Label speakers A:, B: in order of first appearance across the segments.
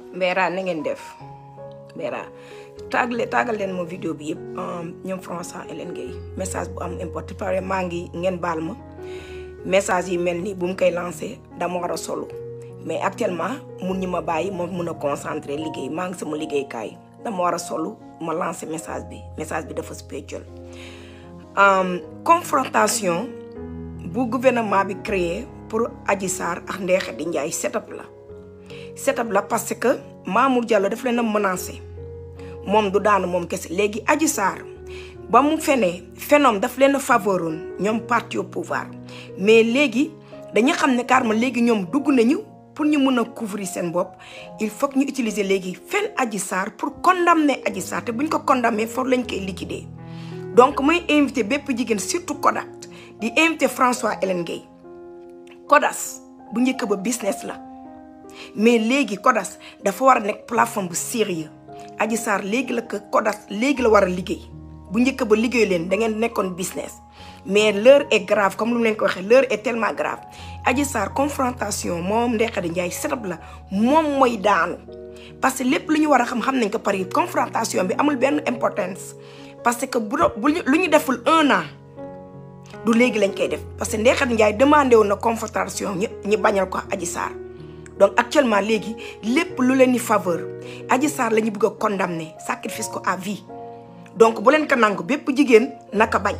A: Mbera na ngeen def Mbera tàggale tàggal leen ma vidéo bi yëpp ñoom François Hélène Gueye message bu am importe pare maa ngi ngeen baal ma message yi mel ni bu mu koy lancé dama war a solo mais actuellement mun ñu ma bàyyi ma mun a concentré liggéey maa ngi sama liggéeykaay dama war a solo ma lancé message bi message bi dafa spirituel confrontation bu gouvernement bi créé pour Adji Sarr ak Ndeye Khady Ndiaye setup la setup la parce que Mamour Diallo daf leen a menacé moom du daanu moom kese léegi Adji Sarr ba mu fenee phénomène daf leen a favoroon ñoom parti au pouvoir mais léegi dañu xam ne carrément léegi ñoom dugg nañu pour ñu mën a couvrir seen bopp il faut que ñu utiliser léegi fen Adji Sarr pour condamner Adji Sarr te bu ñu ko condamner foofu lañ koy liquider donc may invité bépp jigéen surtout Kodak di invité François Hélène Gueye Kodas bu njëkk ba business la mais léegi Kodas dafa war a nekk plateforme bu sérieux Adji Sarr léegi la ko Kodas léegi la war a liggéey bu njëkk ba liggéey leen da ngeen nekkoon business mais l'heure est grave comme lu mu leen ko waxee l'heure est tellement grave Adji Sarr confrontation moom Ndeye Khady Ndiaye setup la moom mooy daanu parce que lépp lu ñu war a xam xam nañ ko pare confrontation bi amul benn importance parce que bu bu lu ñu deful un an du léegi lañ koy def parce que Ndeye Khady Ndiaye demandé woon na confrontation ñi ñi bañal ko Adji Sarr donc actuellement léegi lépp lu leen di faveur Adji Sarr la ñu bëgg a condamner sacrifice ko à vie donc bu leen ko nangu bépp jigéen naka bañ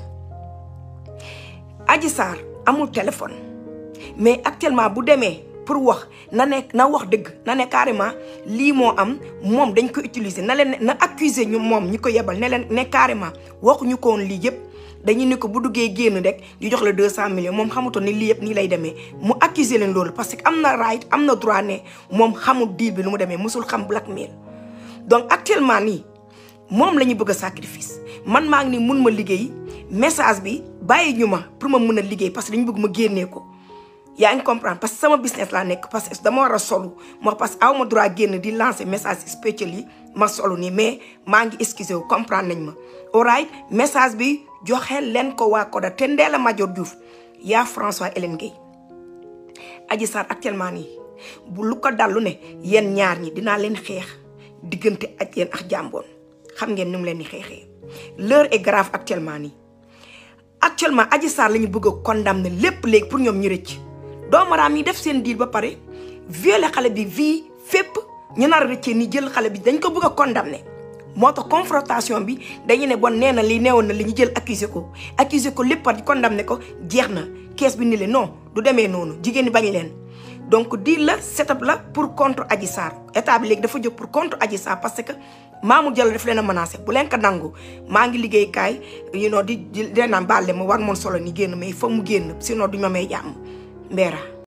A: Adji Sarr amul téléphone mais actuellement bu demee pour wax na nekk na wax dëgg na ne carrément lii moo am moom dañ ko utiliser na leen na accuser ñu moom ñi ko yebal ne leen ne carrément waxuñu ko woon lii yëpp dañu ne ko bu duggee génn rek di jox la 200 millions moom xamutoon ni lii yëpp nii lay demee mu accuser leen loolu parce que am na right am na droit ne moom xamul deal bi lu mu demee musul xam blackmail donc actuellement nii moom la ñu bëgg a sacrifice man maa ngi ni mun ma liggéey message bi bàyyi ñu ma pour ma mun a liggéey parce que dañu bëgg ma génnee ko yaa ngi comprendre parce que sama business laa nekk parce que dama war a solu moo parce que aw ma droit génn di lancer message spécial yi ma solu nii mais maa ngi excusé wu comprendre nañ ma alright message bi joxe leen ko waa Koda te Ndella Madior Diouf yaa François Hélène Gueye Adji Sarr actuellement nii bu lu ko dallu ne yéen ñaar ñi dinaa leen xeex diggante ak yéen ak jàmboon xam ngeen ni mu leen di xeexee l'heure est grave actuellement nii actuellement Adji Sarr la ñu bëgg a condamner lépp léegi pour ñoom ñu rëcc doomaraam yi def seen deal ba pare violer xale bi vie fépp ñu nar a rëccee ni jël xale bi dañ ko bëgg a condamner moo tax confrontation bi dañu ne bon nee na li neewoon na li ñu jël accuser ko accuser ko lépp par condamner ko jeex na kees bi ni le non du demee noonu jigéen ñi bañ leen donc deal la setup la pour contre Adji Sarr état bi léegi dafa jóg pour contre Adji Sarr parce que Mamour Diallo daf leen a menacé bu leen ko nangu maa ngi liggéey kaay you know di di naan baal ma war moon solo ni génn mais il faut mu génn sinon duñ ma may jàmm Mbera